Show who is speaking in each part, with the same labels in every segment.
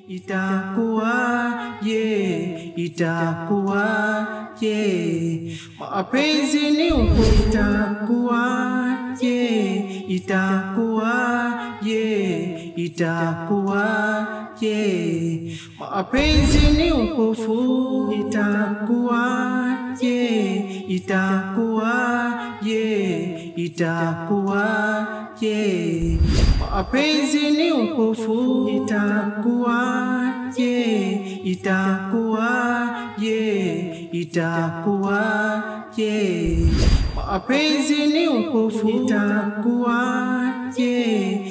Speaker 1: itakuwaje? Itakuwaje? Mapenzi ni upo, itakuwaje? Itakuwaje? Itakuwaje? Mapenzi ni upofu, itakuwaje? Itakuwaje? Itakuwaje? Mapenzi ni upofu, itakuwaje? Itakuwaje? Itakuwaje? Mapenzi ni upofu, itakuwaje?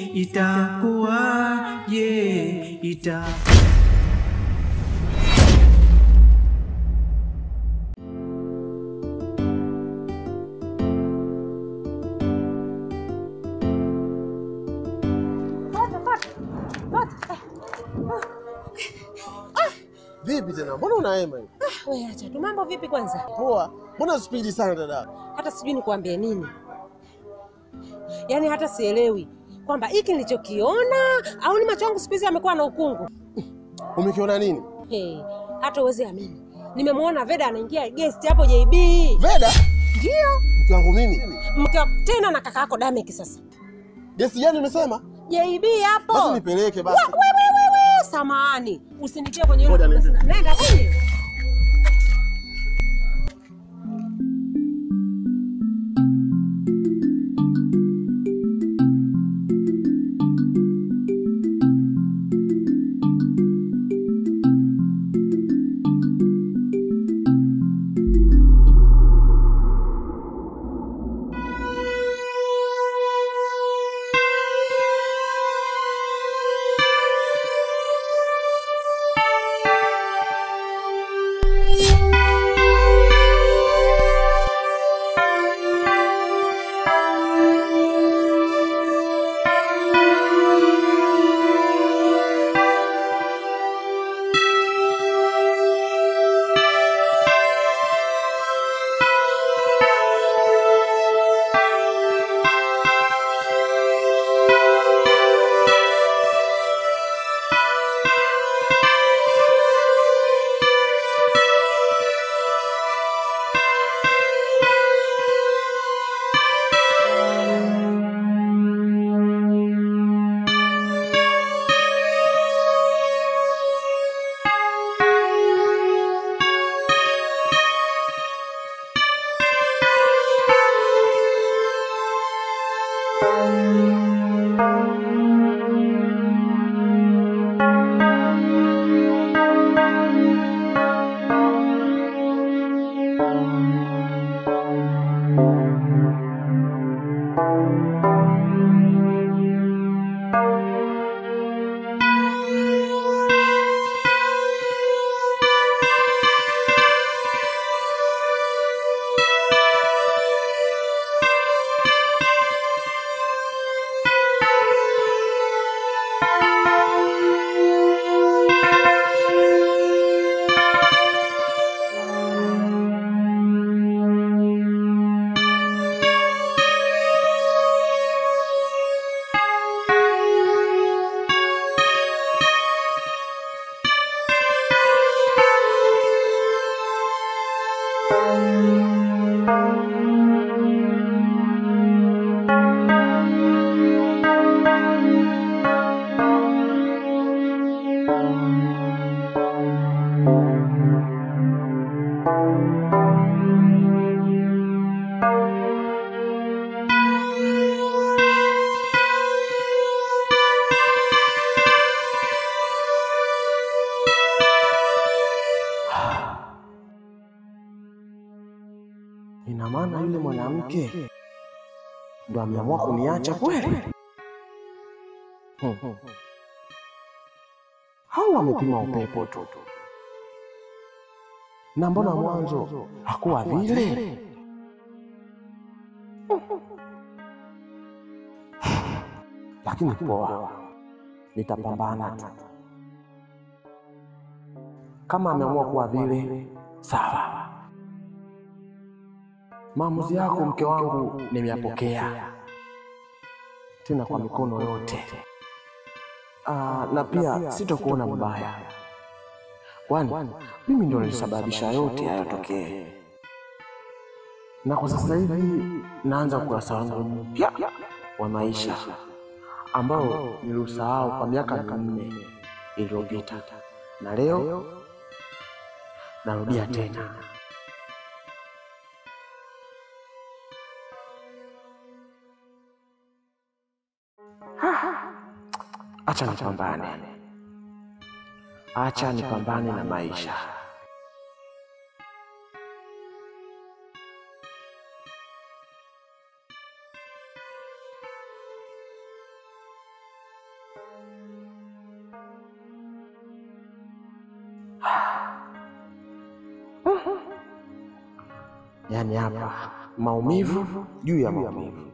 Speaker 1: Itakuwaje? Ita
Speaker 2: Vipi tena? Mbona unaema hivi?
Speaker 3: Wewe acha tu. Mambo vipi kwanza?
Speaker 2: Poa. Mbona spidi sana dada?
Speaker 3: Hata sijui nikuambie nini, yaani hata sielewi kwamba hiki nilichokiona au ni macho yangu siku hizi amekuwa na ukungu.
Speaker 2: Umekiona nini?
Speaker 3: Hey, hata uwezi amini, nimemwona Veda anaingia guest hapo JB.
Speaker 2: Veda?
Speaker 3: Ndio
Speaker 2: Mke wangu mimi.
Speaker 3: mke wa- tena na kaka yako Damek. Sasa
Speaker 2: Gesi gani umesema?
Speaker 3: JB hapo.
Speaker 2: Basi nipeleke basi.
Speaker 3: Wewe wewe, samahani, usinitie kwenye hilo.
Speaker 2: Ngoja niende.
Speaker 3: Nenda kwenye
Speaker 2: Ina maana yule mwanamke ndo ameamua kuniacha kweli? Hmm. Au amepima upepo tu? Na mbona mwanzo hakuwa vile? Lakini poa, nitapambana tu. Kama ameamua kuwa vile, sawa. Maamuzi yako mke wangu nimeyapokea, tena kwa mikono yote. Ah, na pia sitokuona mbaya, kwani mimi ndio nilisababisha yote hayatokee, na kwa sasa hivi naanza ukurasa wangu mpya wa maisha ambao niliusahau kwa miaka minne iliyopita, na leo narudia tena. Acha nipambane, acha nipambane na maisha. Yaani hapa maumivu juu ya maumivu.